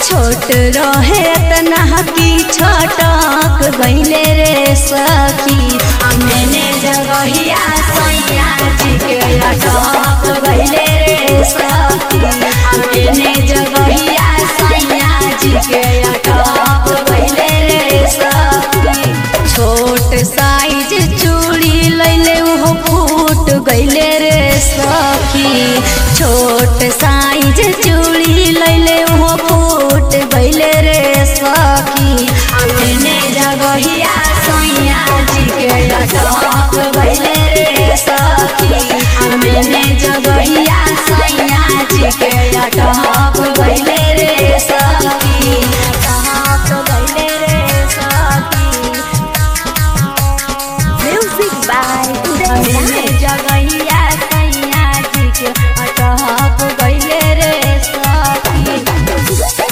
छोट रहे तना की छटक गईले रे सखी मैंने जगहिया सैया जी के अटक गईले रे सखी मैंने जगहिया सैया जी के अटक गईले रे सखी छोट साइज चूड़ी लैले उहो फूट गईले रे सखी छोट साइज चूड़ी लैले उहो फूट गईले रे सखी अपने जगहिया सैया जी के अटक गईले रे सखी अपने जगहिया सैया जी के अटक गईले रे सखी अटक गईले रे सखी Music by Uday मैंने Raj. जगहिया सैया जी के अटक गईले रे सखी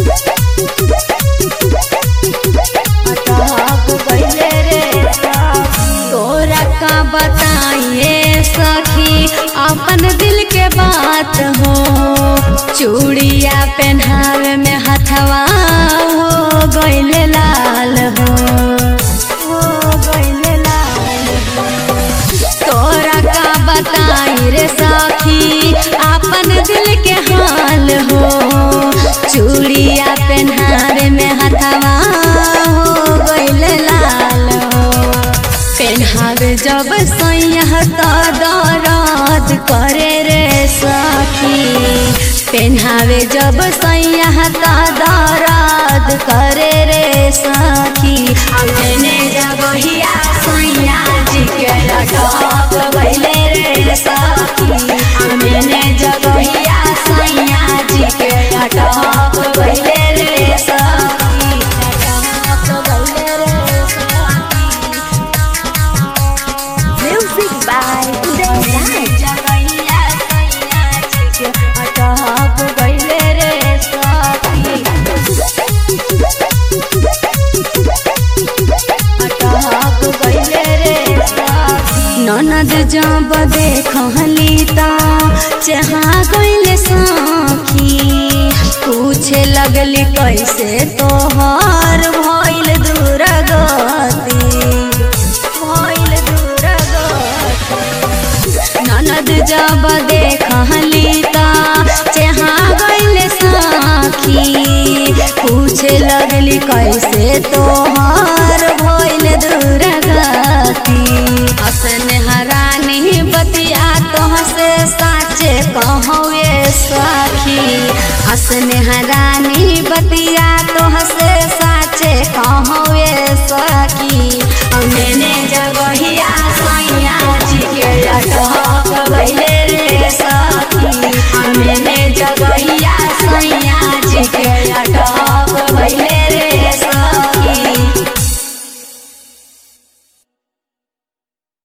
अटक गईले रे सखी तोरा का बताइए सखी अपन दिल के बात हो चूड़िया पहनावे में हथवा हो गईले लाल हो हो गईले लाल हो तोरा का बताई रे सखी अपन दिल के हाल हो चूड़िया पहनावे में हथवा हो गईल लाल हो पहनावे जब सैया तो दर्द करे रे सखी पहनावे जब सैया तो दर्द करे रे सखी अपने जगहिया सैया जी के अटक गईले रे सखी अपने जगहिया सैया जी के अटक गईले रे सखी अटक गईले रे सखी Music by Uday Raj. जगहिया सैया जी के अटक गईले रे सखी अटक गईले रे सखी ननद जब देखली त चहा गईले सखी पूछे लगली कैसे तोहर भइल दुर्गति भइल दुर्गति ननद जब देखली त चहा गईले सखी पूछे लगली कैसे तोहर भइल दुर्गति हसन हरानी बतिया तोह से साचे कहवे सखी हसन हरानी बतिया तोह से